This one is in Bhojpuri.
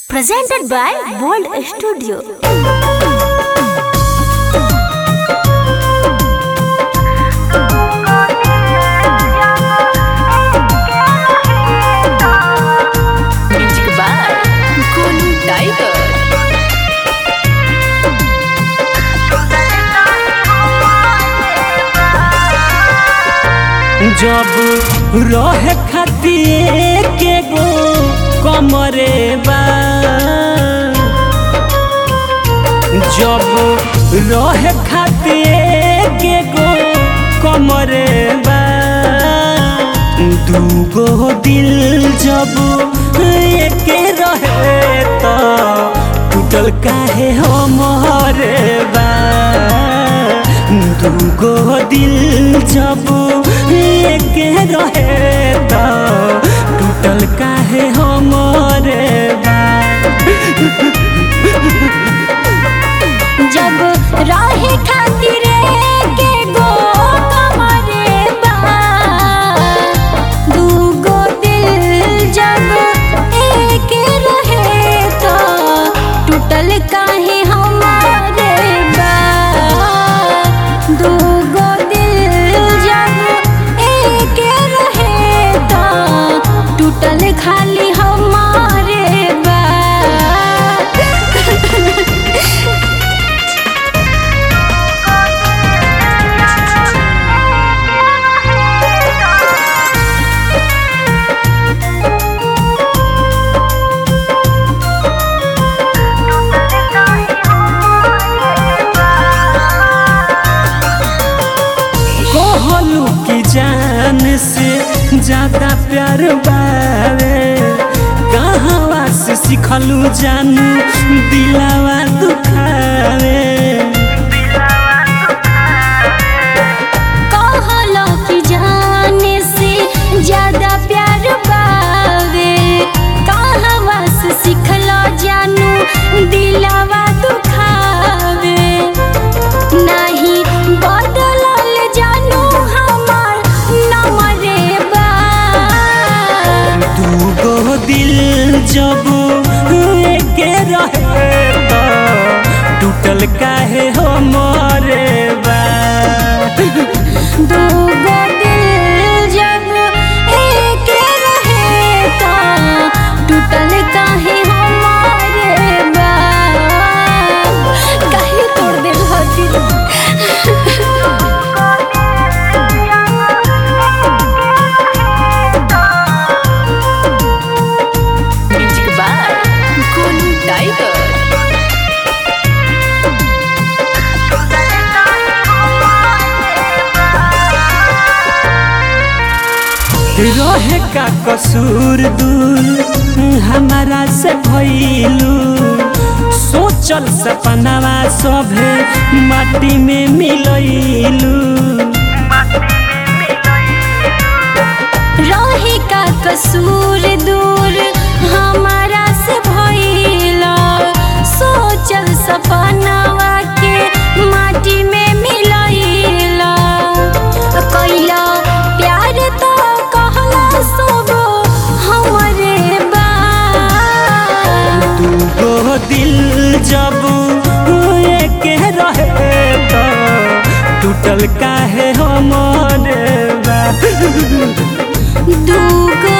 Presented by World Studio. Music by Golu Tiger जब रहे खातिर के गो कमरे बा जब रहे खातिर के गो कमरे बा दूगो दिल जब एक रहे तो टूटल काहे हमरे बा दूगो दिल जब एक रहे तो टूटल काहे हमरे बा जब राहे खातिर के गो कमरे बा दूगो दिल जब एक रहे तो टूटल काहे हमारे बा दूगो दिल जब एक रहे तो टूटल खाली हमारे बा कहलू की जान से ज्यादा प्यार बावे कहवा से सिखलू जानू दिलावा दुखावे कहलो कि जाने से ज्यादा प्यार बावे कहवा से सिखलो जानू दिलावा दुखावे नहीं बदलल जानू हमार नमरे बा दूगो दिल जब एक रहे तो टूटल काहे हमरे बा दूगो दिल जब एक रहे तो टूटल काहे हमारे बा काहे तोड़ दे म्यूजिक बाय गोलू टाइगर रहे का कसूर दूर हमारा से भइलू सोचल सपनावा सभे माटी में मिलैलू रहे का कसूर दूर हमारा से भइला सोचल सपनावा के माटी में मिलैला कैला प्यार तो कहला सब हमरे बा दूगो दिल जब एक रहे तो टूटल काहे हमरे बा दूगो